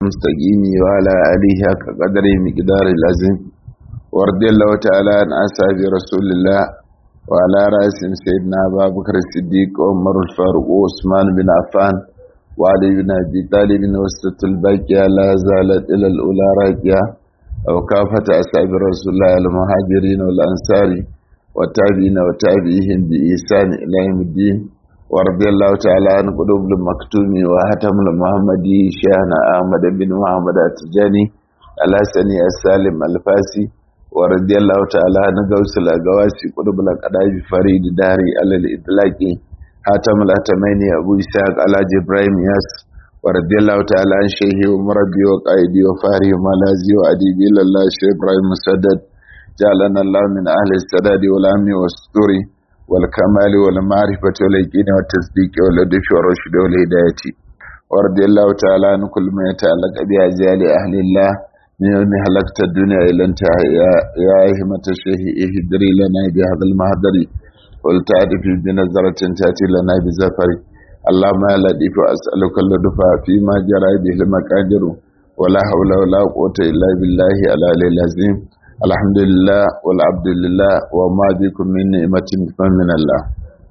المستقيم وعلى آله حق قدر مقدار العظيم ورضي الله تعالى عن أصحاب رسول الله وعلى رأسهم سيدنا أبا بكر الصديق وعمر الفاروق وعثمان بن عفان وعلي بن أبي طالب وسط الباقية لا زالت إلى الأولى راجعة أو كافة أصحاب رسول الله المهاجرين والأنصار والتابعين وتابعيهم بإحسان إلى يوم الدين ورضي الله تعالى عن قلوب المكتوم وهتم المحمدي شيخنا أحمد بن محمد التجاني الحسني السالم الفاسي ورضي الله تعالى عن غوث الأغواسي قلوب الأقداج فريد داري على الإطلاق هاتم الأتمين أبو إسحاق على إبراهيم ياس ورضي الله تعالى عن شيخي ومربي وقائدي وفاري وملازي وأديبي لله شيخ إبراهيم مسدد جعلنا الله من أهل السداد والأمن والستوري والكمال والمعرفة واليقين والتصديق واللطف والرشد والهداية ورضي الله تعالى عن كل ما يتعلق بأجيال أهل الله من يوم هلكت الدنيا إلى انتهى يا أهمة الشيخ اهدري لنا بهذا المهدر ولتعرف بنظرة تأتي لنا بزفر اللهم يا لطيف أسألك اللطف فيما جرى به المقادر ولا حول ولا قوة إلا بالله العلي العظيم الحمد لله والعبد لله وما بكم من نعمة فمن الله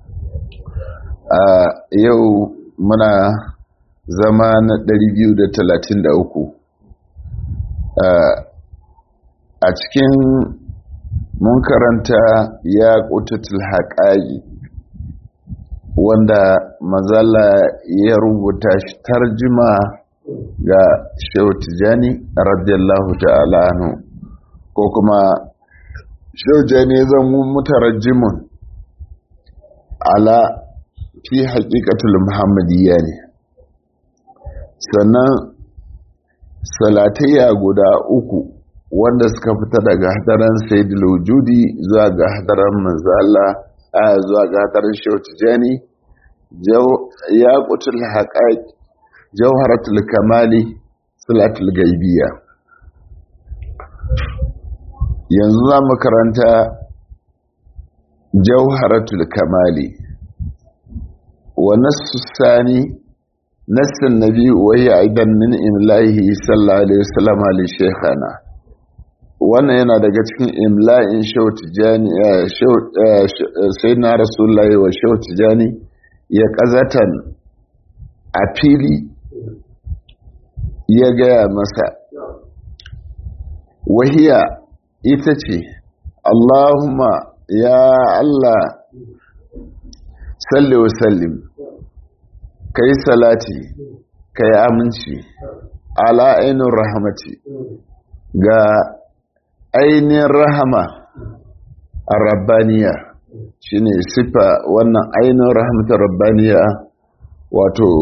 yau muna zama na 233 a cikin mun karanta ya ƙutatul haƙaƙi wanda mazala ya rubuta shi tarjima ga shehu tijani radiyallahu ta'ala anhu ko kuma shauja ne zan mutarajjimun ala fi haƙiƙatul muhammadiyya ne sannan salatayya guda uku wanda suka fita daga hadaran sayyidul wujudi zuwa ga hadaran manzala a zuwa ga hadaran shautijani ya kutul haƙaƙ jawharatul kamali salatul gaibiyya yanzu za mu karanta jauharatul kamali wa nassu sani nassin nabi wai aidan min imlahi sallallahu alaihi wasallam ali shaykhana wannan yana daga cikin imla'in shautijani sayyidina rasulullahi wa shautijani ya kazatan a fili ya gaya masa wahiya ita ce Allahumma ya Allah salli wa sallim ka yi salati ka yi aminci ala ainihin rahamati ga ainihin rahama a rabbaniya shi ne sifa wannan ainihin rahamatar rabbaniya wato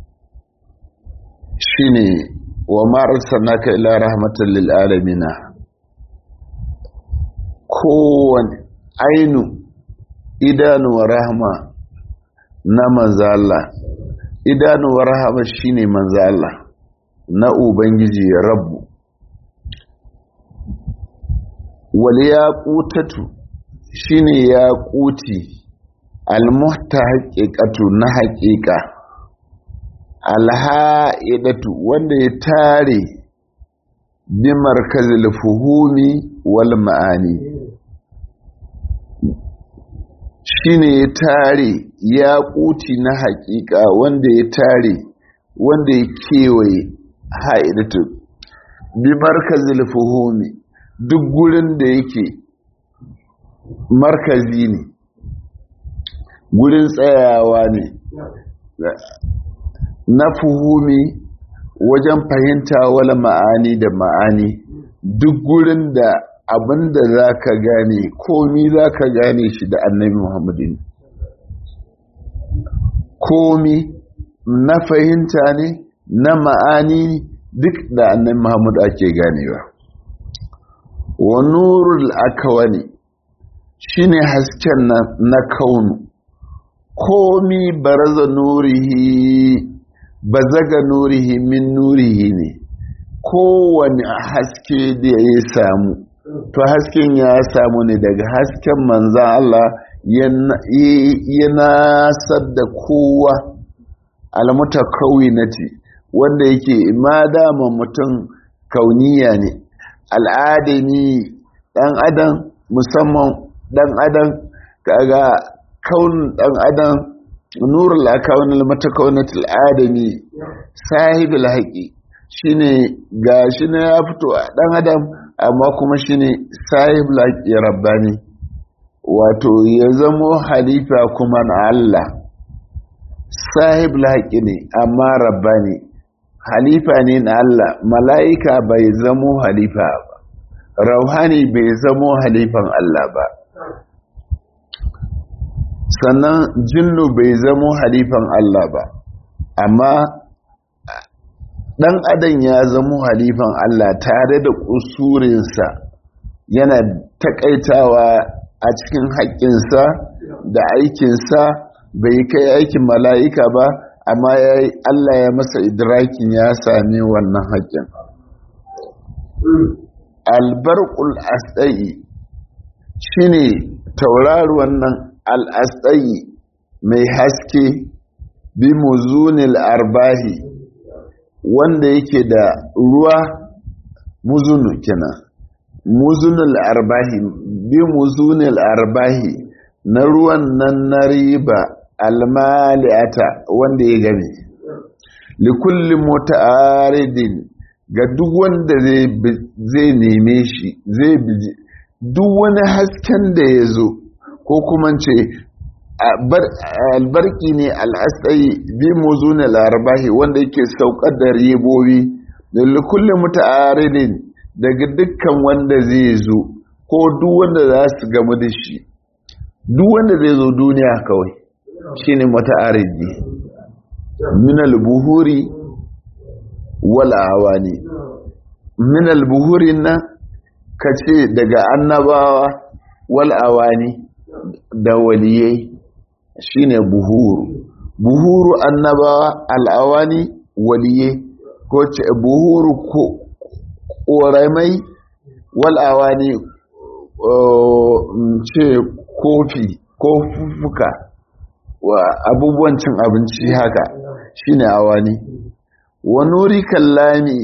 shi ne wa ma'arsa naka ila rahmatan lil'alamina kowane ainu idanuwa rahama na manzala idanuwa rahama shine manzala na ubangiji rabbu wal yaqutatu shine yaquti almuhta haqiqatu na haqiqa alha'idatu wanda ya tare bi markazil fuhumi wal ma'ani shine ya tare ya kuti na hakika wanda ya tare wanda ya kewaye haidatu bi markazil fuhumi duk gurin da yake markazi ne gurin tsayawa ne na fuhumi wajen fahimta wala ma'ani da ma'ani duk gurin da abinda za ka gane komi za ka gane shi da annabi muhammadin komi na fahimta ne na ma'ani duk da annabi muhammadu ake ganewa wa nurul akawani shine hasken na, na kaunu komi baraza nurihi bazaga nurihi min nurihi ne kowane haske da ya samu to hasken ya samu ne daga hasken manzan Allah yana sadda kowa almutakawinati wanda yake ma dama mutum kauniya ne al'adami dan adam musamman dan adam kaga kaunin dan adam nurul akaunil matakaunatul adami sahibul haqi shine gashi na ya fito a dan adam amma kuma shine sahibul haqi rabbani wato ya zamo halifa kuma na Allah sahibul haqi ne amma rabbani halifa ne na Allah mala'ika bai zamo halifa ba rauhani bai zamo halifan Allah ba sannan jinnu bai zamo halifan Allah ba amma ɗan adam ya zamo halifan Allah tare da ƙusurinsa yana taƙaitawa a cikin haƙƙinsa da aikinsa bai kai aikin mala'ika ba amma Allah ya masa idrakin ya sami wannan haƙƙin albarkul asɗai shine tauraruwan nan al'asɗai mai haske bi muzunil arbahi wanda yake da ruwa muzunu kenan muzunil arbahi bi muzunil arbahi na ruwan nan na riba almali'ata wanda ya game likulli muta'aridin ga duk wanda zai neme shi zai duk wani hasken da ya zo ko kuma ce albarki ne al'asai bi muzuna larabahi wanda yake saukar da ribobi da kullum muta'aridin daga dukkan wanda zai zo ko duk wanda za su gamu da shi duk wanda zai zo duniya kawai shine muta'aridi min al-buhuri wal awani min al-buhuri na kace daga annabawa wal awani da waliyai shine buhuru buhuru annabawa al'awani waliyai ko ce buhuru ko ƙoramai wal'awani ce kofi ko fufuka wa abubuwan cin abinci haka shine awani wa nuri kallami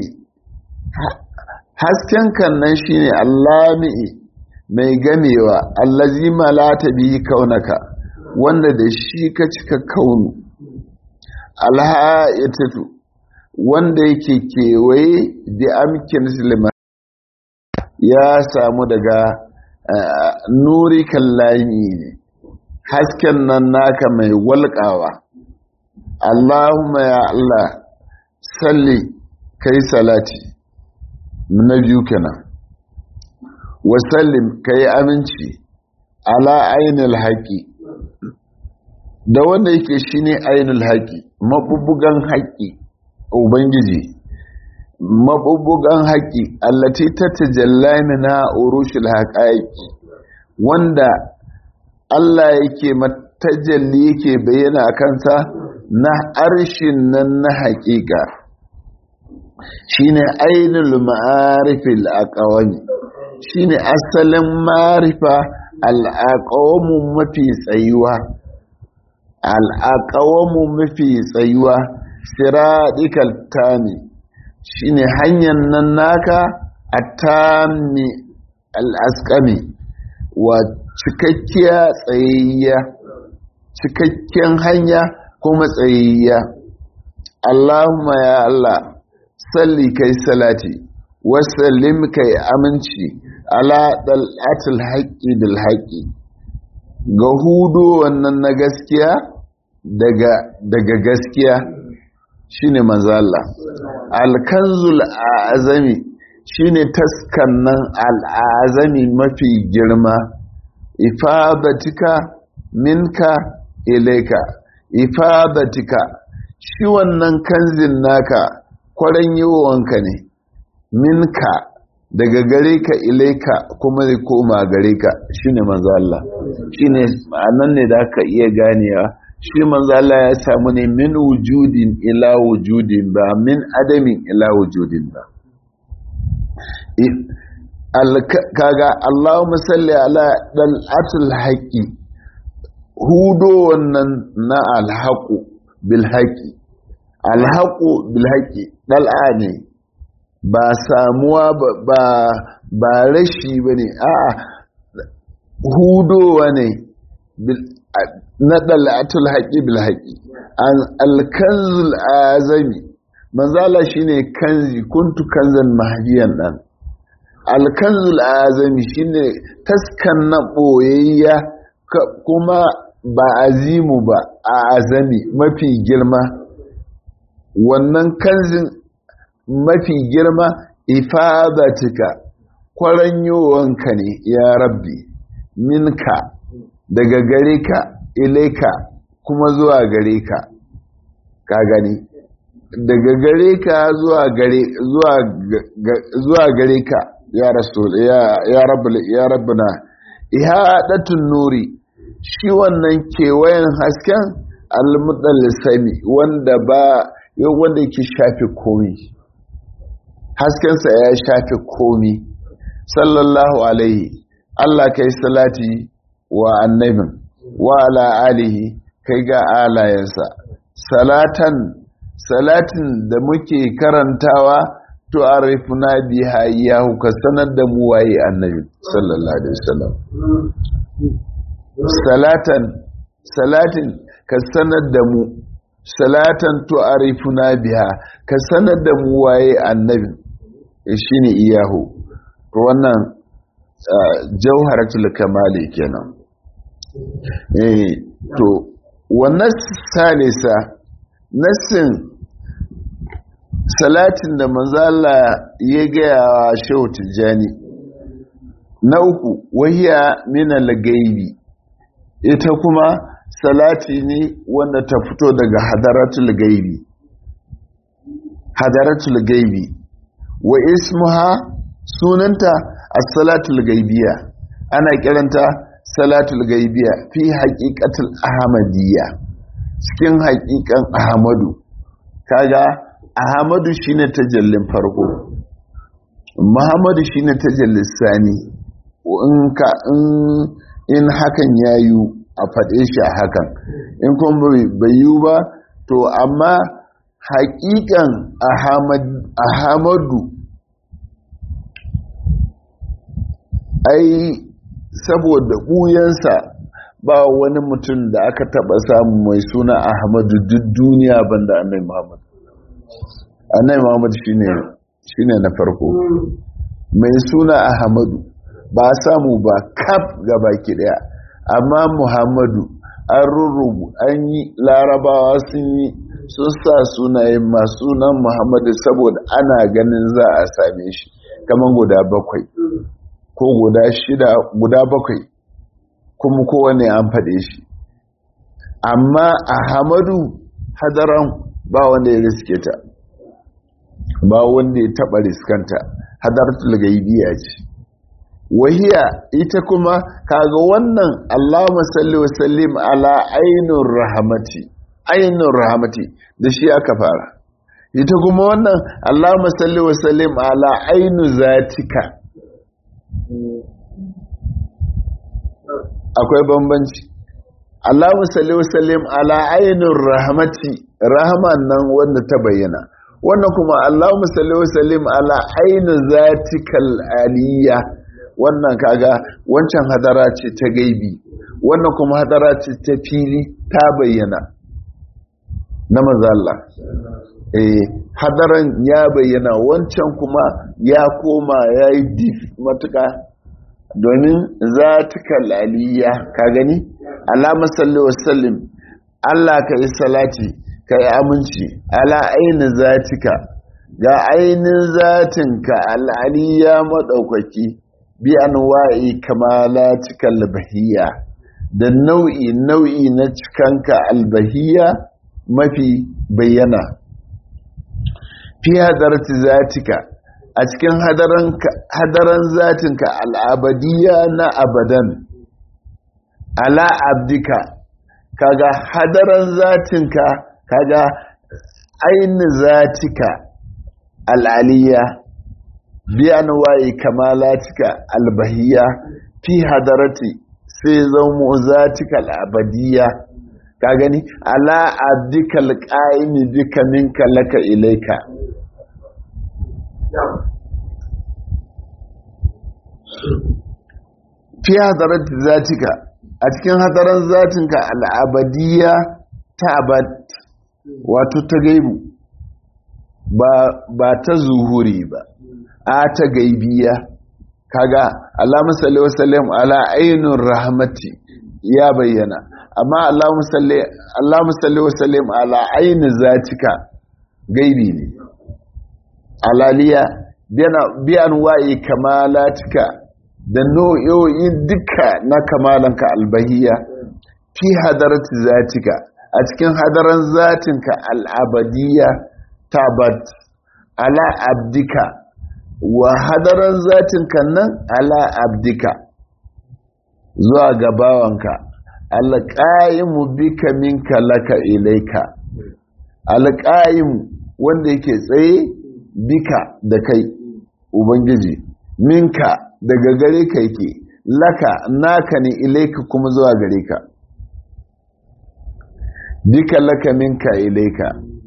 hasken kan nan shine allami mai gamewa allazi malata bihi kaunaka wanda da shi ka cika kaunu alha'itatu wanda yake kewaye da amkin silima ya samu daga nuri kallami ne hasken nan naka mai walƙawa Allahumma ya Allah salli kai salati na biyu kenan wasallim ka yi aminci ala ainihin haƙi da wanda yake shi ne ainihin haƙi maɓuɓɓugan haƙi ubangiji maɓuɓɓugan haƙi allati ta tajalla mina urushil haƙaƙi wanda Allah yake matajalli yake bayyana a kansa na arshin nan na haƙiƙa shine ainihin ma'arifil aqwami shine asalin marifa al'aqawamu mafi tsayuwa al'aqawamu mafi tsayuwa siradikal tami shine hanyar nan naka atami al'askami wa cikakkiya tsayayya cikakken hanya kuma tsayayya Allahumma ya Allah salli kai salati wasallim kai aminci ala dal'atul haqqi bil haqqi ga hudu wannan na gaskiya daga daga gaskiya shine manzo Allah alkanzul azami shine taskan nan al'azami mafi girma ifadatika minka ilaika ifadatika shi wannan kanzin naka kwaran yiwuwanka ne minka daga gare ka ilaika kuma zai koma gare ka shine manzo Allah shine ma'anan ne da aka iya ganewa shi manzo Allah ya samu ne min wujudin ila wujudin ba min adamin ila wujudin ba kaga Allahumma salli ala dal atul haqi hudo wannan na alhaqu bil haqi alhaƙu bilhaƙi ɗal'a ne ba samuwa ba ba rashi ba ne a'a hudowa ne na ɗal'atul haƙi bilhaƙi alkanzul azami manzala shine kanzi kuntu kanzan mahdiyan ɗan alkanzul azami shine taskan na ɓoyayya kuma ba azimu ba a azami mafi girma wannan kanzin mafi girma ifadatika kwaranyowanka ne ya rabbi minka daga gare ka ilaika kuma zuwa gare ka ka gani daga gare ka zuwa gare zuwa gare ka ya rasul ya ya rabbul ya rabbuna ihadatun nuri shi wannan kewayen hasken almudallisami wanda ba wanda yake shafe komi haskensa ya shafe komi sallallahu alaihi Allah kai salati wa annabin wa ala alihi kai ga alayensa salatan salatin da muke karantawa to arifuna biha iyahu ka sanar da mu waye annabi sallallahu alaihi wasallam salatan salatin ka sanar da mu salatan to arifuna biha ka sanar da mu waye annabi shine iyahu to wannan jauharatul kamali kenan eh to wannan salisa nassin salatin da manzala ya gaya wa shehu tijjani na uku wahiya minal gaibi ita kuma salati ne wanda ta fito daga hadaratul gaibi hadaratul gaibi wa ismuha sunanta as-salatul gaibiya ana kiranta salatul gaibiya fi haqiqatul ahmadiyya cikin haƙiƙan ahmadu kaga ahmadu shine tajallin farko muhammadu shine tajallin sani in ka in hakan yayu a faɗe shi a hakan in kuma bai yiwu ba to amma haƙiƙan ahamadu ai saboda ɓuyansa ba wani mutum da aka taɓa samu mai suna ahmadu duk duniya banda annai muhammadu annai muhammadu shine na farko mai suna ahmadu ba samu ba kaf gaba ki daya amma muhammadu an rurrubu an yi larabawa sun yi sun sa sunaye masu sunan muhammadu saboda ana ganin za a same shi kamar guda bakwai ko guda shida guda bakwai kuma kowane an faɗe shi amma a hamadu hadaran ba wanda ya riske ta ba wanda ya taɓa riskanta hadaratul gaibiya ce wahiya ita kuma kaga wannan Allahumma salli wa sallim ala ainur rahmati ainur rahmati da shi aka fara ita kuma wannan Allahumma salli wa sallim ala ainu zatika akwai bambanci Allahumma salli wa sallim ala ainur rahmati rahman nan wanda ta bayyana wannan kuma Allahumma salli wa sallim ala ainu zatikal aliyya wannan kaga wancan hadara ce ta gaibi wannan kuma hadara ce ta fili ta bayyana na mazalla eh hadaran ya bayyana wancan kuma ya koma ya yi dif matuka domin za ta kalaliya ka gani alama salli wasallim Allah ka yi salati ka yi aminci ala aini zatika ga ainin zatinka al'aliya maɗaukaki bi anwa'i kamalatika albahiyya da nau'i nau'i na cikanka albahiyya mafi bayyana fi hadarati zatika a cikin hadaran zatinka al'abadiyya na abadan ala abdika kaga hadaran zatinka kaga aini zatika al'aliyya biyan waye kamalatika albahiyya fi hadarati sai zama zatika al'abadiyya ka gani ala abdikal qaimi bika minka laka ilaika fi hadarat zatika a cikin hadaran zatinka al'abadiyya ta abad wato ta gaibu ba ta zuhuri ba a ta gaibiya kaga Allahumma salli wa sallim ala ainur rahmati ya bayyana amma Allahumma salli wa sallim ala aini zatika gaibi ne alaliya biyan wa'i kamalatika da nau'o'in duka na kamalanka albahiya fi hadarati zatika a cikin hadaran zatinka al'abadiyya tabat ala abdika wa hadaran zatinka nan ala abdika zuwa gabawanka alƙa'imu bika minka laka ilaika alƙa'imu wanda yake tsaye bika da kai ubangiji minka daga gare ka yake laka naka ne ilaika kuma zuwa gare ka bika laka minka ilaika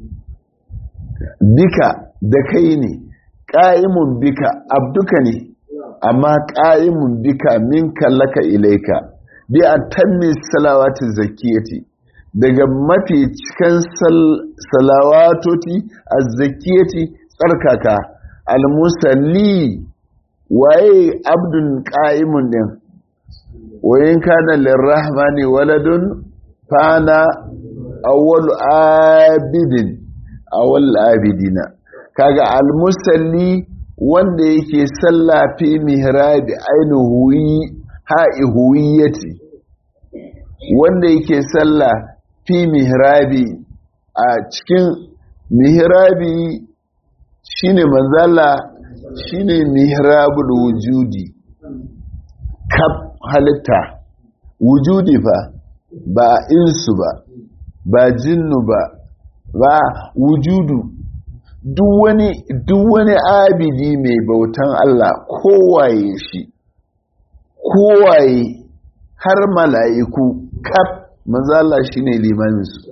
bika da kai ne ƙa'imun bika abduka ne amma ƙa'imun bika minka laka ilaika bi a tammi salawatin zakiyati daga mafi cikin salawatoti a zakiyati tsarkaka almusalli waye abdun ƙa'imun ɗin wayin kana lirrahmani waladun fana awwal abidin awwal abidina kaga almusalli wanda yake sallah fi mihrabi ainihi ha'i huwiyati wanda yake sallah fi mihrabi a cikin mihrabi shine manzala shine mihrabul wujudi kaf halitta wujudi fa ba insu ba ba jinnu ba ba wujudu duk wani duk wani abidi mai bautan Allah kowaye shi kowaye har mala'iku kaf manzala shine limamin su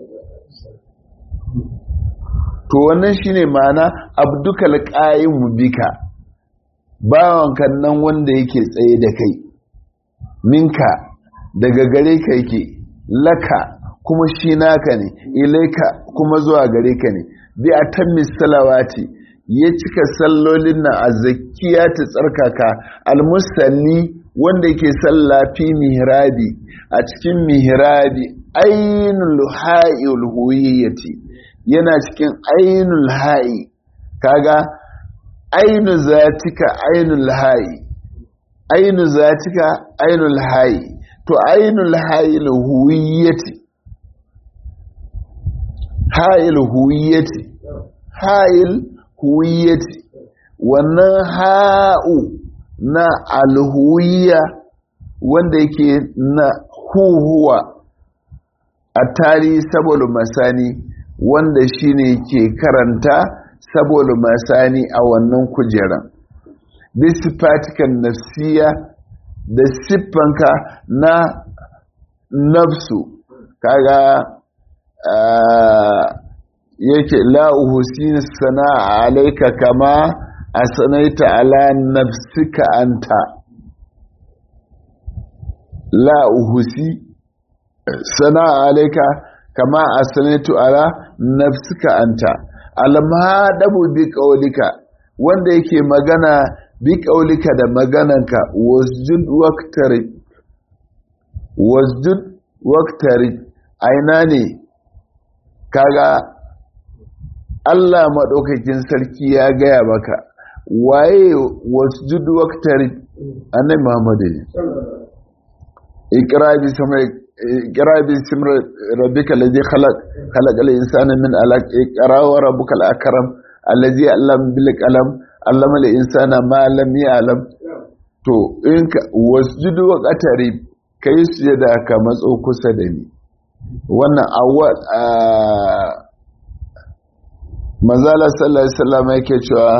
to wannan shine ma'ana abdukal qa'imu bika bawanka nan wanda yake tsaye da kai minka daga gare ka yake laka kuma shi naka ne ilaika kuma zuwa gare ka ne bi atammis salawati ya cika sallolin nan a zakiya ta tsarkaka almusalli wanda yake salla fi mihrabi a cikin mihrabi ainul ha'il huwiyyati yana cikin ainul ha'i kaga ainu zatika ainul ha'i ainu zatika ainul ha'i to ainul ha'il huwiyyati ha'il huwiyyati ha'il huwiyyati wannan ha'u na alhuwiyya wanda yake na huhuwa a tarihi saboda masani wanda shine ke karanta saboda masani a wannan kujeran bisifatikan nafsiya da siffanka na nafsu kaga yake la'uhusin sana'a alaika kama a sanaita ala nafsika anta la'uhusi sana'a alaika kama a sanaitu ala nafsika anta almadabu bi qaulika wanda yake magana bi qaulika da magananka wasjud waqtari wasjud waqtari aina ne kaga Allah madaukakin sarki ya gaya maka waye wasjud waqtari annabi Muhammad ne ikra bi samai اقرا باسم ربك الذي خلق خلق الانسان من علق اقرا وربك الاكرم الذي علم بالقلم علم الانسان ما لم يعلم to in ka wasjudu wa qatari kai sujada ka matso kusa da ni wannan awwal manzala sallallahu alaihi wasallam yake cewa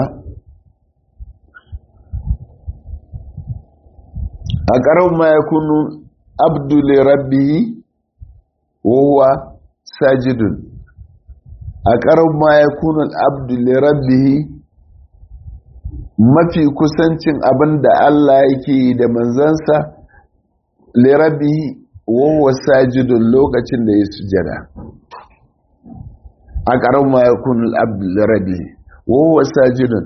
a ƙarar ma yakunu abdu li rabbihi wa huwa sajidun a ƙarar ma ya kunan abdullirabbihi mafi kusancin abin da Allah yake da manzansa lirabbihi wawa sajidun lokacin da ya sujada a ƙarar ma ya kunan abdullirabbihi wawa sajidun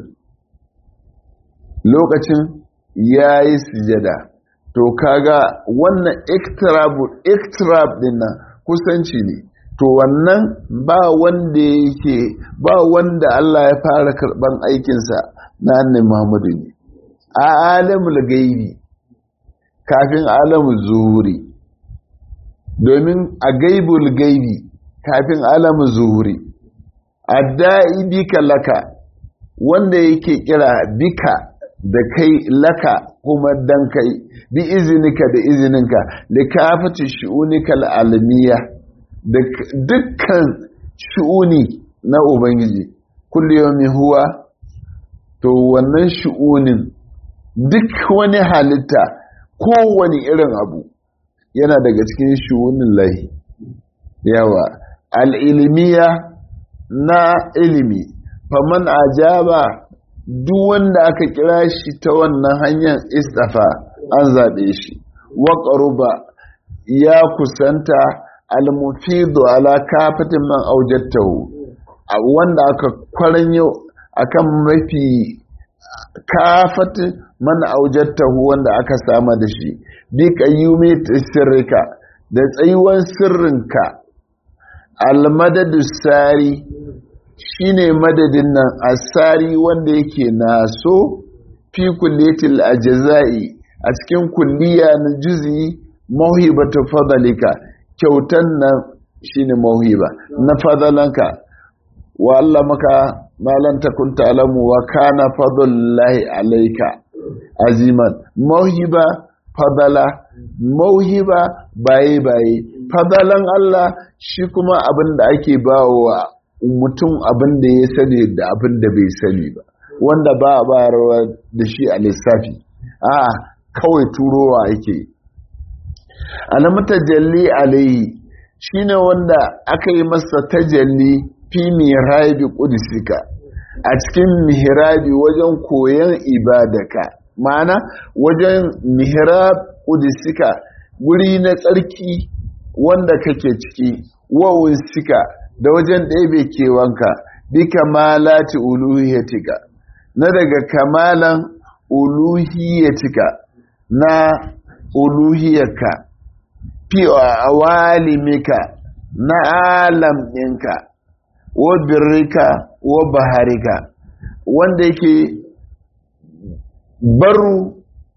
lokacin ya yi sujada to kaga wannan iktirab din nan kusanci ne to wannan ba wanda yake ba wanda Allah ya fara karban aikinsa na annabi Muhammadu ne a alamul gaibi kafin alamul zuhuri domin a gaibul gaibi kafin alamul zuhuri adda'i bika laka wanda yake kira bika da kai laka kuma dan kai bi izinika da izininka da kafata shi'unika al'alamiya da dukkan shi'uni na ubangiji kulliyomi huwa to wannan shi'unin duk wani halitta kowane irin abu yana daga cikin shi'unin lahi yawa al'ilmiya na ilimi faman ajaba duk wanda aka kira shi ta wannan hanyar istafa an zaɓe shi wa ya kusanta almufidu ala kafatin man aujattahu wanda aka kwaranyo akan mafi kafatin man aujattahu wanda aka sama da shi bi qayyumi sirrika da tsayuwan sirrinka almadadu sari shine madadin nan asari wanda yake naso fi kulliyatil ajza'i a cikin kulliya na juzi mauhibatu fadalika kyautan nan shine mauhiba na fadalanka wa Allah maka malan takun ta'lamu wa kana fadlullahi alayka aziman mauhiba fadala mauhiba baye baye fadalan Allah shi kuma abin da ake bawa mutum abin da ya sani da abin da bai sani ba wanda ba a bayarwa da shi a lissafi a kawai turowa ake alamu tajalli alaihi shine wanda aka yi masa tajalli fi mihrabi qudusika a cikin mihrabi wajen koyon ibadaka ma'ana wajen mihrab qudusika wuri na tsarki wanda kake ciki wawun sika da wajen ɗebe kewanka bi kamalati uluhiyatika na daga kamalan uluhiyatika na uluhiyarka fi awalimika na alam ɗinka wa birrika wa baharika wanda yake baru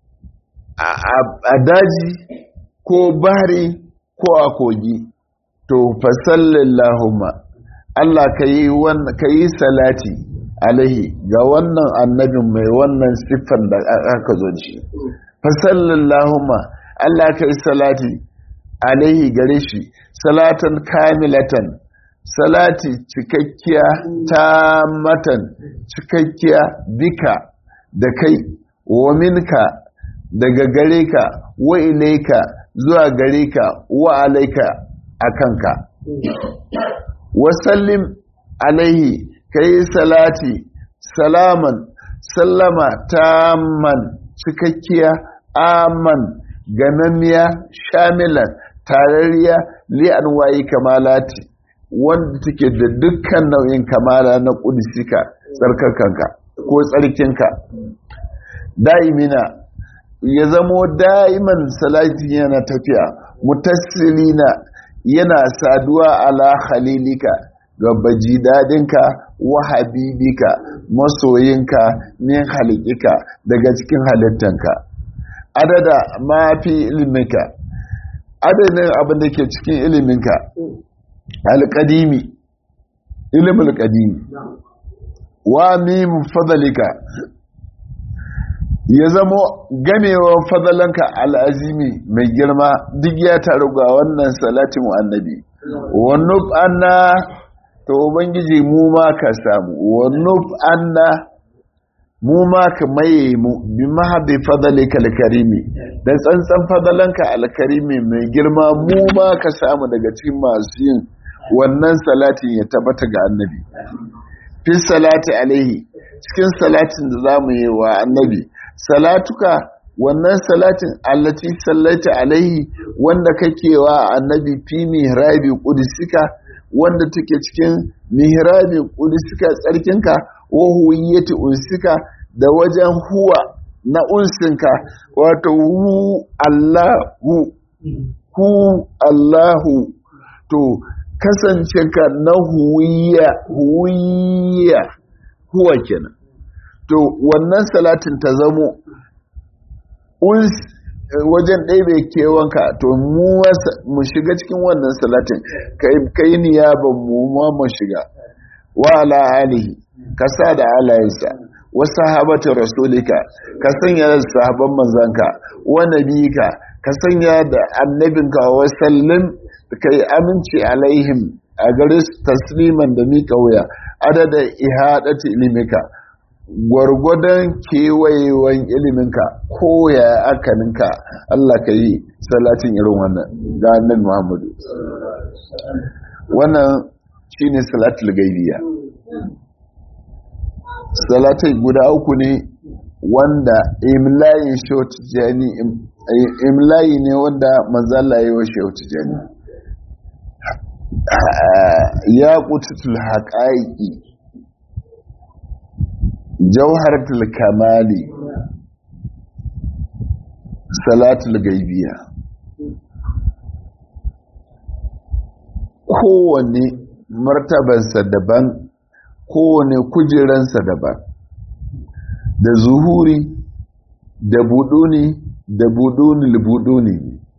a daji ko bahari ko a kogi to fasallallahumma Allah ka yi salati alaihi ga wannan annabin mai wannan siffan da aka zo shi fasallallahumma Allah ka yi salati alaihi gare shi salatan kamilatan salati cikakkiya ta matan cikakkiya bika da kai wa minka daga gare ka wa ilaika zuwa gare ka wa alaika a kanka wasallim alaihi ka yi salati salaman sallama tamman cikakkiya aman ganamiya shamilan tarariya li'an wayi kamalati wanda take da dukkan nau'in kamala na kudisika tsarkakanka ko tsarkinka da'imina ya zamo da'iman salati yana tafiya mutassilina yana saduwa ala khalilika ga baji dadinka wa habibika masoyinka min halikika daga cikin halittanka adada ma fi ilminka adadin abin da ke cikin iliminka alƙadimi ilimin alƙadimi wa mimu fadalika ya zamo gamewar fadalanka al'azimi mai girma duk ya taru ga wannan salatin annabi wannuf anna ta ubangiji mu ma ka samu wannuf anna mu ma ka maye mu bi mahabi fadalika alkarimi da tsantsan fadalanka alkarimi mai girma mu ma ka samu daga cikin masu yin wannan salatin ya tabbata ga annabi fi salati alaihi cikin salatin da za mu yi wa annabi salatuka wannan salatin allati sallaita alaihi wanda kake wa annabi fi mihrabi qudusika wanda take cikin mihrabi qudusika tsarkinka wa huwiyati unsika da wajen huwa na unsinka wato hu Allahu hu Allahu to kasance ka na huwiya huwiya huwa kenan to wannan salatin ta zamo wajen ɗaibe kewanka to mu shiga cikin wannan salatin kai niyaban mu ma mu shiga wa ala alihi ka sa da alayensa wa sahabatu rasulika ka sanya da sahaban manzanka wa nabika ka sanya da annabinka wa sallim kai aminci alaihim a gare su tasliman da mika wuya adada ihadati ilimika gwargwadon kewayewan iliminka ko ya akaninka Allah ka yi salatin irin wannan ga annabi Muhammadu wannan shine salatul gaibiya salatai guda uku ne wanda imlayin shawt jani imlayi ne wanda manzala yi wa shawt jani ya kututul haƙa'iƙi jauharatul kamali salatul gaibiya kowane martabansa daban kowane kujeransa daban da zuhuri da buduni da buduni buduni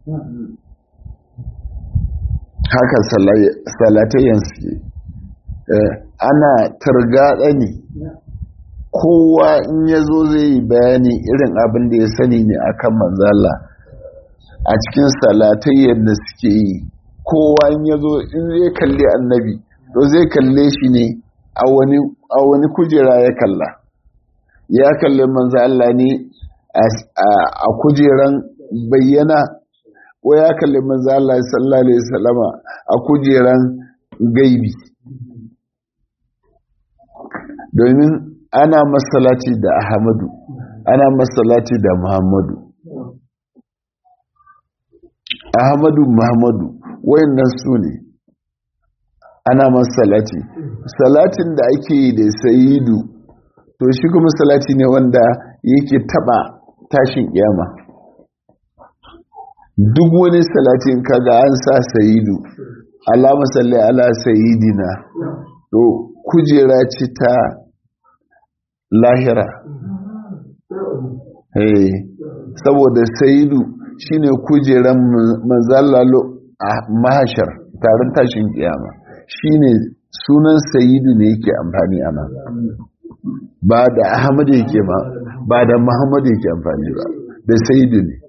haka salatayen suke ana targaɗa ne kowa in ya zo zai yi bayani irin abin da ya sani ne akan manzala a cikin salatayyar da suke yi kowa in ya zo in zai kalli annabi to zai kalle shi ne a wani kujera ya kalla ya kalli manzala ne a kujeran bayyana ko ya kalli manzala sallallahu alaihi wasallama a kujeran gaibi domin ana masalati da ahmadu ana masalati da muhammadu ahmadu muhammadu wayannan su ne ana masalati salatin da ake yi da sayidu to shi kuma salati ne wanda yake taba tashin kiyama duk wani salatin kaga an sa sayidu alama salli ala sayidina to kujera ce ta lahira hey, saboda sayidu shine kujeran manzalalo a mahashar taron tashin kiyama shine sunan sayidu ne yake amfani ana ba da ahmadu yake ma ba da muhammadu yake amfani ba da sayidu ne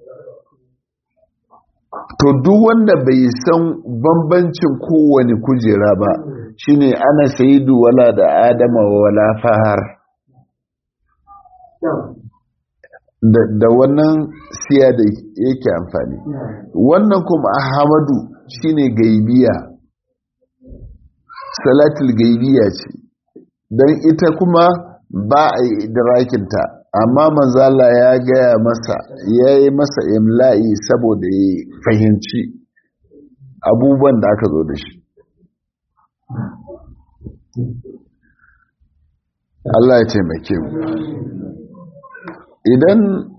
to duk wanda bai san bambancin kowane kujera ba shine ana sayidu wala da adama wala fahar da wannan siya da yake amfani wannan kuma ahmadu shine gaibiya salatul gaibiya ce don ita kuma ba a yi idrakinta amma manzala ya gaya masa ya yi masa imla'i saboda ya fahimci abubuwan da aka zo da shi Allah ya taimake mu idan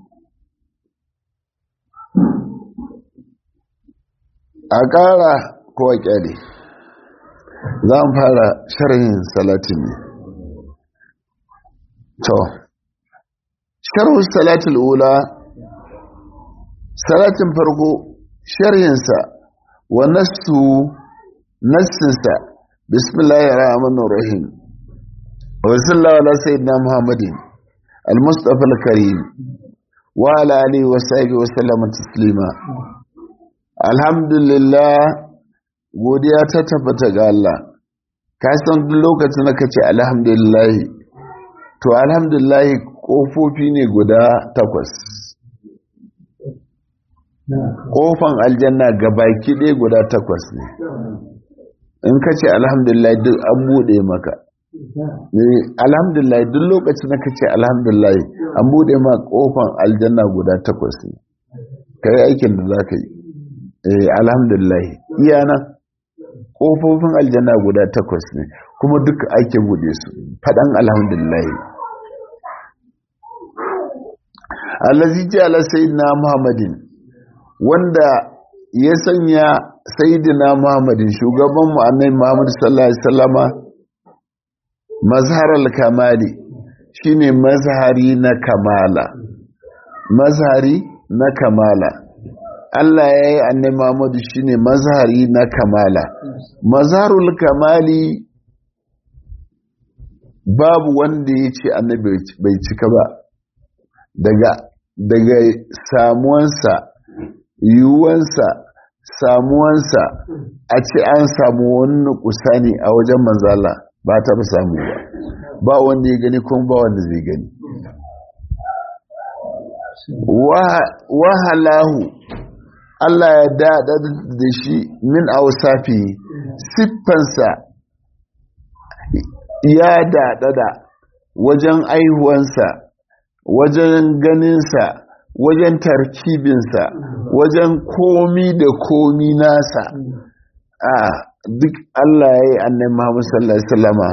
a ƙara ko a ƙyale za mu fara sharhin salatin ne to sharhu salatul ula salatin farko sharhinsa wa nassu nassinsa bismillahir rahmanir rahim wa sallallahu ala sayyidina muhammadin al-mustafa al-karim wa ala alihi wa sahbihi wa sallama taslima alhamdulillah godiya ta tabbata ga Allah ka san duk lokacin da kace alhamdulillah to alhamdulillah kofofi ne guda takwas kofan aljanna gabaki ɗaya guda takwas ne in ka ce alhamdulillah duk an buɗe maka alhamdulillah duk lokacin da ka ce alhamdulillah an buɗe ma ƙofan aljanna guda takwas ne ka yi aikin da za ka yi alhamdulillah iya nan ƙofofin aljanna guda takwas ne kuma duk ake buɗe su faɗan alhamdulillah allazi ja'ala sayyidina muhammadin wanda ya sanya sayyidina muhammadin shugaban mu annabi muhammad sallallahu alaihi wasallama mazharal kamali shine mazhari na kamala mazhari na kamala Allah ya yi annabi Muhammadu shine mazhari na kamala mazharul kamali babu wanda ya ce annabi bai cika ba daga daga samuwansa yiwuwansa samuwansa a ce an samu wani kusani a wajen manzala ba ta samu ba ba wanda ya gani kuma ba wanda zai gani wahalahu Allah ya daɗa da shi min ausafi siffansa ya daɗa da wajen aihuwansa wajen ganinsa wajen tarkibinsa wajen komi da komi nasa a duk Allah ya yi annan Muhammadu sallallahu Alaihi wasallama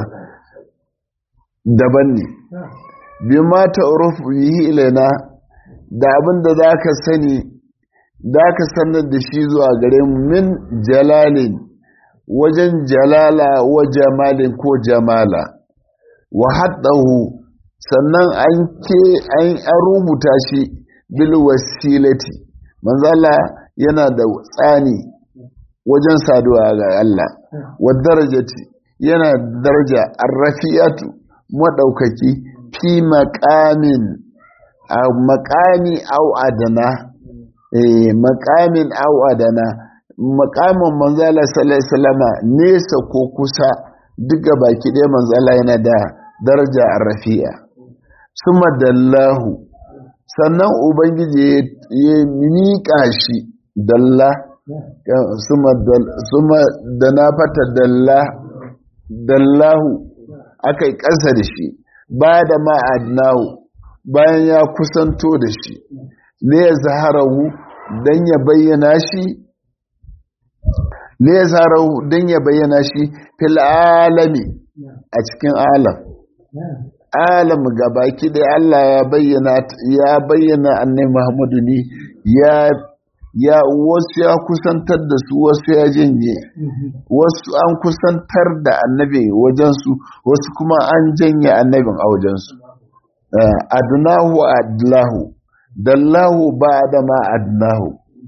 daban ne bi ma ta'urufu yi ilana da abin da za ka sani za ka sanar da shi zuwa gare mu min jalalin wajen jalala wa jamalin ko jamala wa haddahu sannan an ke an rubuta shi bil wasilati manzala yana da tsani wajen saduwa ga Allah wa darajati yana daraja arrafiyatu madaukaki fi maqamin a maqami au adana eh maqamin au adana maqamin manzala sallallahu alaihi wasallama nesa ko kusa duka baki ɗaya manzala yana da daraja arrafiya suma dallahu sannan ubangiji ya miƙa shi dalla suma da na fata dalla dallahu aka yi ƙasa da shi ba da ma'adnahu bayan ya kusanto da shi ne ya zaharahu don ya bayyana shi ne ya zaharahu don ya bayyana shi fil alami a cikin alam alam gabaki da Allah ya bayyana ya bayyana annabi Muhammadu ne ya ya wasu ya kusantar da su wasu ya janye wasu an kusantar da annabi wajensu wasu kuma an janye annabin a wajensu adnahu adlahu dallahu ba da ma adnahu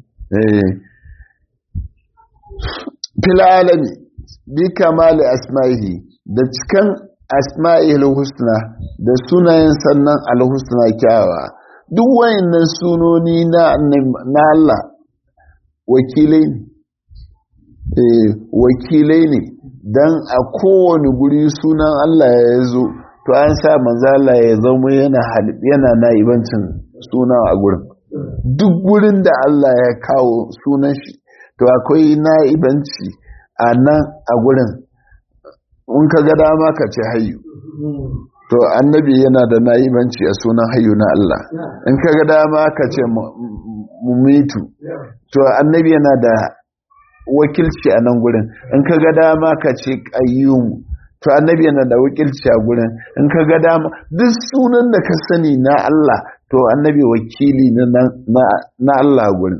fil alami bi kamali asma'ihi da cikan asma'il husna da sunayen sannan alhusna kyawa duk wayannan sunoni na na Allah wakilai ne wakilai ne dan a kowane guri sunan Allah ya zo to an sa manzo Allah ya zama yana yana naibancin suna a gurin duk gurin da Allah ya kawo sunan shi to akwai naibanci a nan a gurin in ka ga dama ka ce hayu to annabi yana da na'ibanci a sunan hayu na Allah in ka ga dama ka ce mumitu to annabi yana da wakilci a nan gurin in ka ga dama ka ce qayyum to annabi yana da wakilci a gurin in ka ga dama duk sunan da ka sani na Allah to annabi wakili na Allah gurin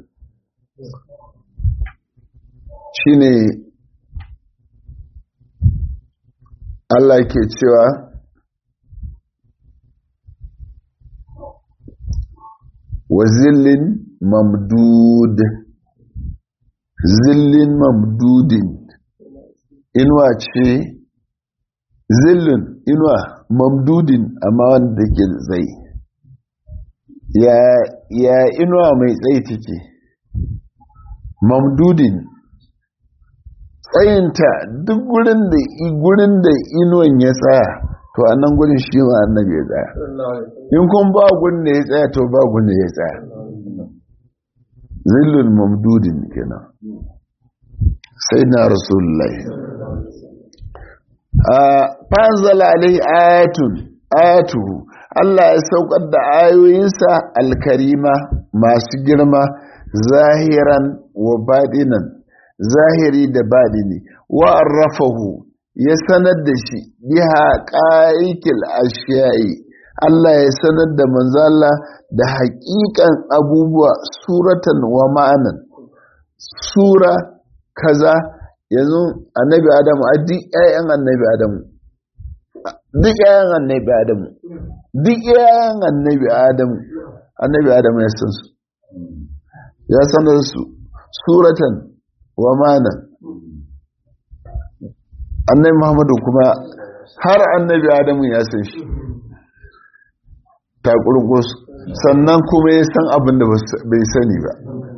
shine Allah ke cewa wa zillin mamdud zillin mamdudin inuwa ce zillin inuwa mamdudin amma wanda ke tsaye ya, ya inuwa mai tsaye take mamdudin tsayinta duk gurin da gurin da inuwan ya tsaya to a nan gurin shi ma annabi ya tsaya in kun ba gurin da ya tsaya to ba gurin da ya tsaya zillul mamdudin kenan sai na rasulullahi fanzala alai ayatun ayatuhu Allah ya saukar da ayoyinsa alkarima masu girma zahiran wa baɗinan zahiri da baɗini wa arrafahu ya sanar da shi biha ƙa'ikil ashiyayi Allah ya sanar da manzala da haƙiƙan abubuwa suratan wa ma'anan sura kaza yanzu annabi adamu a duk ƴaƴan annabi adamu duk ƴaƴan annabi adamu duk ƴaƴan annabi adamu annabi adamu ya san su ya sanar su suratan wa ma'anan annabi muhammadu kuma har annabi adamu ya san shi takurgus sannan kuma ya san abin da bai sani ba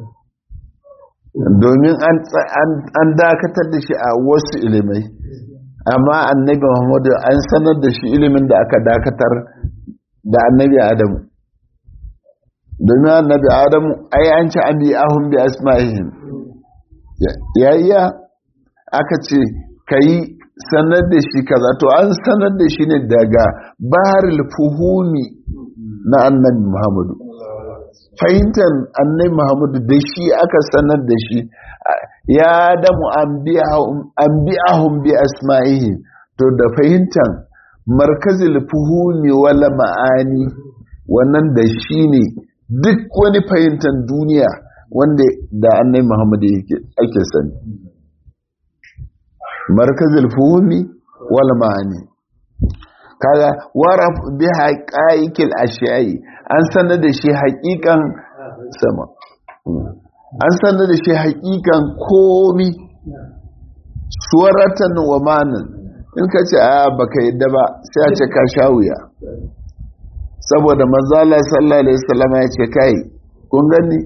domin an dakatar da shi a wasu ilimai amma annabi muhammadu an sanar da shi ilimin da aka dakatar da annabi adamu domin annabi adamu ai an ci an bi ahun bi asma'ihim yayya aka ce ka yi sanar da shi kaza to an sanar da shi ne daga baharul fuhumi na annabi muhammadu fahimtar annabi muhammadu da shi aka sanar da shi ya damu an bi'ahun bi asma'ihi to da fahimtar markazil fuhumi wala ma'ani wannan da shi ne duk wani fahimtar duniya wanda da annabi muhammadu ake sani markazil fuhumi wal ma'ani kaga waraf bi haqaiqil ashiyai an sanar da shi haƙiƙan sama an sanar da shi haƙiƙan komi suwaratan wa manan in ka ce a baka yadda ba sai a ce ka sha wuya saboda manzala sallallahu alaihi wasallam ya ce kai kun gani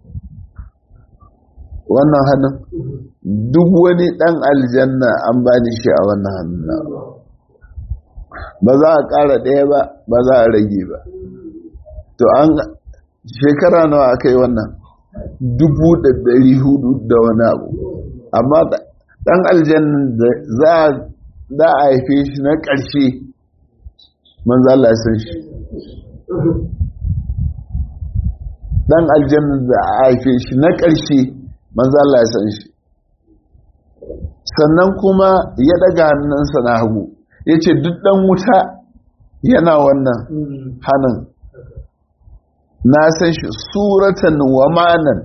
wannan hannun duk wani dan aljanna an bani shi a wannan hannun ba za a ƙara ɗaya ba ba za a rage ba to an shekara nawa aka yi wannan dubu da ɗari hudu da wani abu amma ɗan aljanna da za a haife shi na ƙarshe manzo Allah ya san shi ɗan aljanna da a haife shi na ƙarshe manzo Allah ya san shi sannan kuma ya ɗaga hannunsa na hagu ya ce duk ɗan wuta yana wannan hannun na san shi suratan wa manan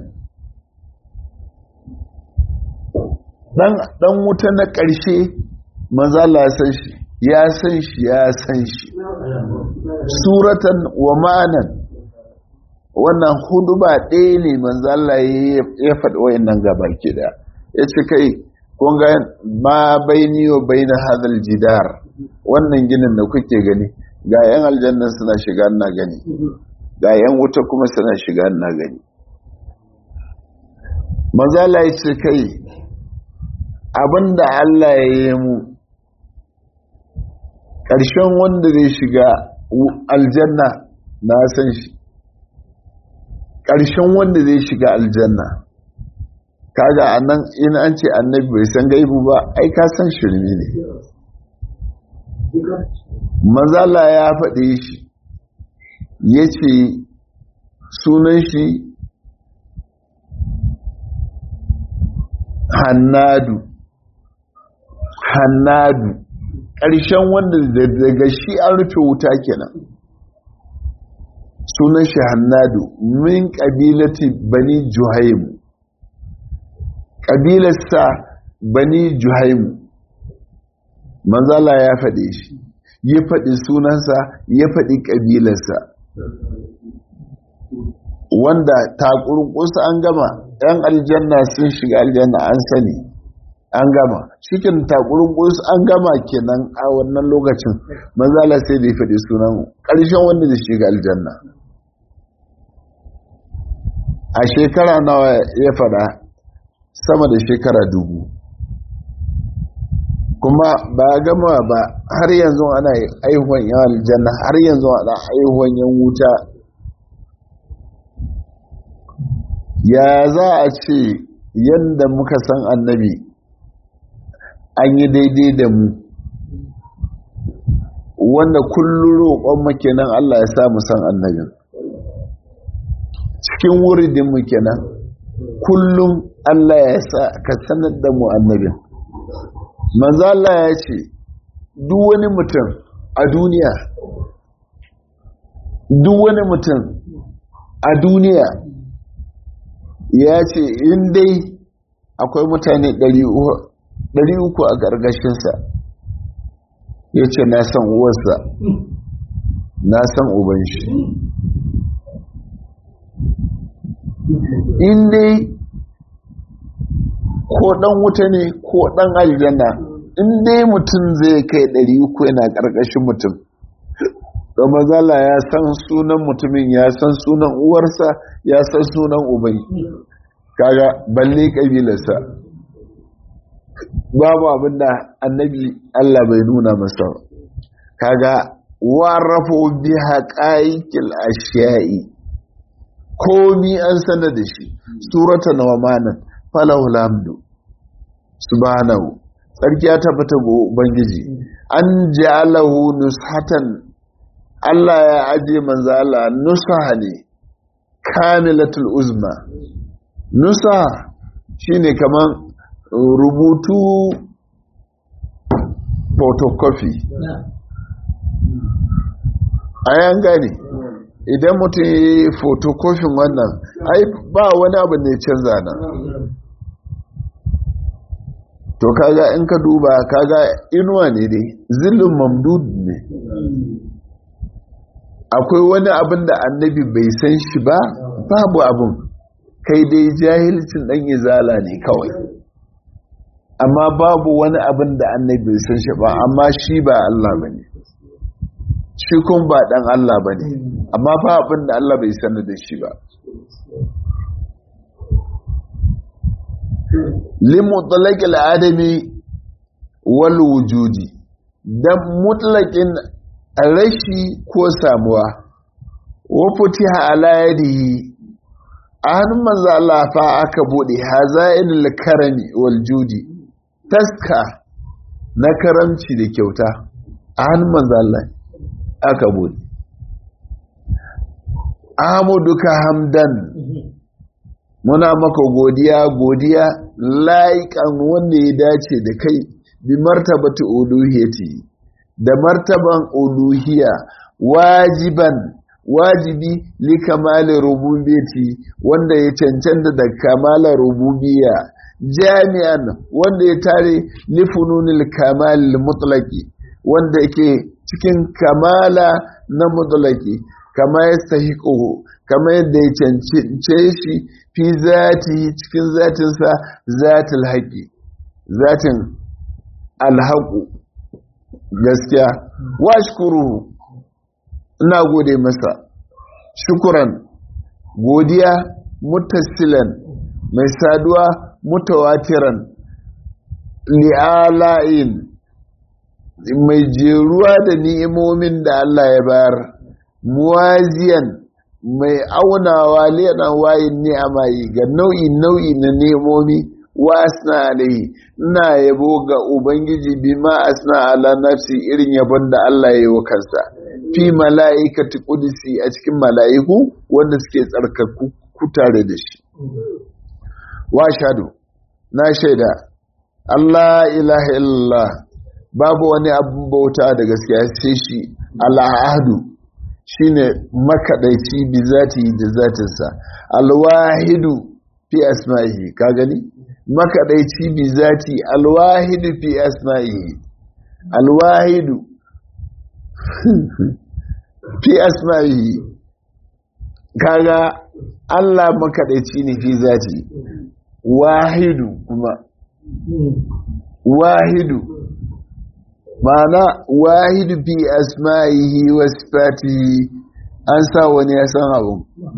ɗan wuta na ƙarshe manzala ya san shi ya san shi ya san shi suratan wa manan wannan hudu ba ɗaya ne manzala ya faɗi wayan nan gaba ke da ya ce kai kunga ma baini wa baina hadal jidar wannan ginin da kuke gani ga yan aljanna suna shiga na gani ga yan wuta kuma suna shiga na gani manzala ya ce kai abinda Allah ya yi mu ƙarshen wanda zai shiga aljanna na san shi ƙarshen wanda zai shiga aljanna kaga anan in an ce annabi bai san gaibu ba ai ka san shirmi ne manzala ya faɗe shi ya ce sunan shi hannadu hannadu ƙarshen wanda daga shi an rufe wuta kenan sunan shi hannadu min ƙabilati bani juhaimu ƙabilarsa bani juhaimu manzala ya faɗe shi ya faɗi sunansa ya faɗi ƙabilarsa wanda takurkusa an gama ‘yan aljanna sun shiga aljanna an sani an gama cikin takurkus an gama kenan a wannan lokacin manzala sai da ya faɗi sunan ƙarshen wanda da shiga aljanna a shekara nawa ya faɗa sama da shekara dubu kuma ba gama ba har yanzu ana aihuwan yan aljanna har yanzu ana aihuwan yan wuta ya za a ce yadda muka san annabi an yi daidai da mu wanda kullum roƙon kenan Allah ya sa mu san annabin cikin wuridin mu kenan kullum Allah ya sa ka sanar da mu annabin manzo Allah ya ce duk wani mutum a duniya duk wani mutum a duniya ya ce in dai akwai mutane 300 a ƙarƙashinsa ya ce na san uwarsa na san uban shi in dai ko ɗan wuta ne ko ɗan aljanna in dai mutum zai kai 300 yana ƙarƙashin mutum da mazala ya san sunan mutumin ya san sunan uwarsa ya san sunan ubai kaga balle kabilarsa babu abinda annabi Allah bai nuna masa kaga warafo bi haqaiqil ashiya'i komi an sanar da shi suratan wa manan falahu alhamdu subhanahu sarki ya tabbata go ubangiji an ja'alahu nushatan Allah ya aje manzo Allah nusaha ne kamilatul uzma nusaha shine kaman rubutu photocopy ayan gane idan mutum ya yi photocopy wannan ai ba wani abu ne canza nan to kaga in ka duba kaga inuwa ne dai zillin mamdud ne akwai wani abin da annabi bai san shi ba babu abin kai dai jahilcin dan izala ne kawai amma babu wani abin da annabi bai san shi ba amma shi ba Allah ba ne shi kun ba dan Allah ba ne amma ba abin da Allah bai sanar da shi ba limutlaqil adami wal wujudi dan mutlaqin rashi ko samuwa wa futiha ala yadihi a hannun manzo Allah fa aka bude hazainul karami wal judi taska na karamci da kyauta a hannun manzo Allah aka bude amuduka hamdan muna maka godiya godiya laikan wanda ya dace da kai bi martabatu uluhiyati da martaban uluhiya wajiban wajibi li kamali rububiyati wanda ya cancanta da kamala rububiyya jami'an wanda ya tare li fununil kamal mutlaqi wanda yake cikin kamala na mutlaqi kama yastahiquhu kama yadda ya cancance shi fi zati cikin zatinsa zatil haƙi zatin alhaƙu gaskiya wa shukuru ina gode masa shukuran godiya mutasilan mai saduwa mutawatiran li'ala'in mai jeruwa da ni'imomin da Allah ya bayar muwaziyan mai aunawa leɗan wayin ni'ama yi ga nau'i nau'i na nemomi wa asna alaihi ina yabo ga ubangiji bi ma asna ala nafsi irin yabon da Allah ya yi wa kansa fi mala'ikati qudsi a cikin mala'iku wanda suke tsarkaku ku tare da shi wa shadu na shaida Allah ilaha illallah babu wani abin bauta da gaskiya sai shi al'ahadu shine makaɗaici bi zati da zatinsa alwahidu fi asma'ihi ka gani makaɗaici bi zati alwahidu fi asma'ihi alwahidu fi asma'ihi kaga Allah makaɗaici ne fi zati wahidu kuma wahidu ma'ana wahidu fi asma'ihi wa sifatihi an sa wani ya san abu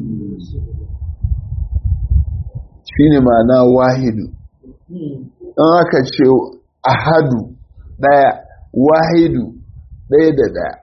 shine ma'ana wahidu an aka ce ahadu daya wahidu daya da daya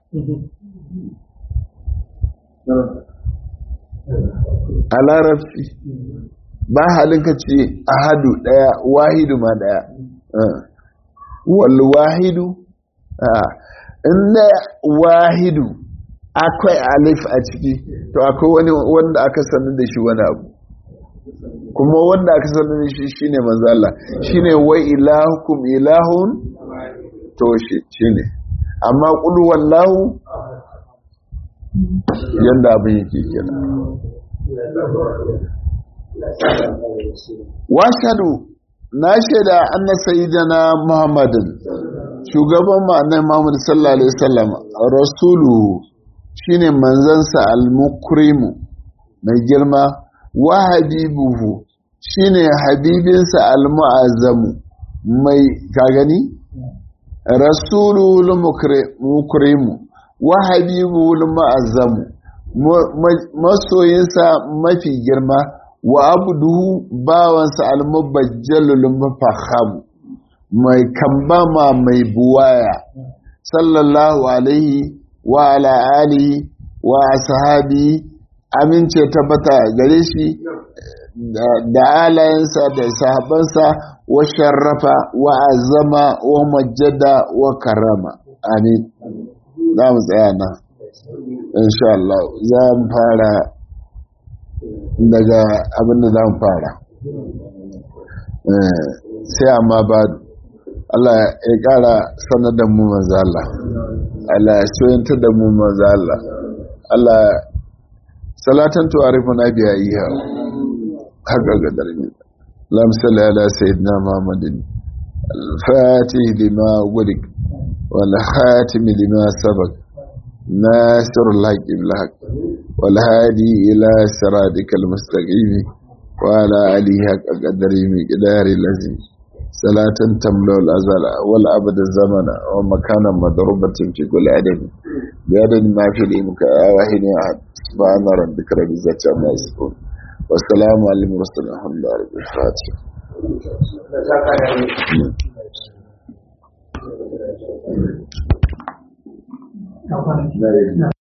a larabci ba halin ka ce ahadu daya wahidu ma daya wal wahidu inda wahidu akwai alif a ciki to akwai wani wanda aka sanar da shi wani abu kuma wanda aka sanar da shi shine manzo Allah shine wa ilahukum ilahun to shi shine amma qul wallahu yanda abin yake kenan washadu na shaida anna sayyidina muhammadin shugaban ma'anar muhammad sallallahu alaihi wasallam rasulu shine manzansa al-mukrimu mai girma wa habibuhu shine habibinsa al-mu'azzamu mai ka gani rasulul mukrimu wa habibul mu'azzamu masoyinsa mafi girma wa abduhu bawansa al-mubajjalul mufahham mai kambama mai buwaya sallallahu alaihi wa ala alihi wa ashabi amince tabbata gare shi da alayensa da sahabansa wa sharrafa wa azama wa majjada wa karama amin za mu tsaya nan insha Allah za mu fara daga abinda za mu fara sai amma ba Allah ya kara sanar da mu manzo Allah Allah ya soyanta da mu manzo Allah Allah salatan tu'arifu na biya iya haka ga darmi lam salli ala sayyidina muhammadin al-fatih lima gulik wal khatim lima sabaq ناصر الحق بالحق والهادي إلى صراطك المستقيم وعلى آله حق قدره مقدار الذي صلاة تملأ الأزل والأبد الزمن ومكانا مضروبة في كل عدد بعدد ما في الإمك واحد أحد سبحان ربك رب العزة عما يصفون والسلام على المرسلين الحمد لله رب الفاتحة Thank you.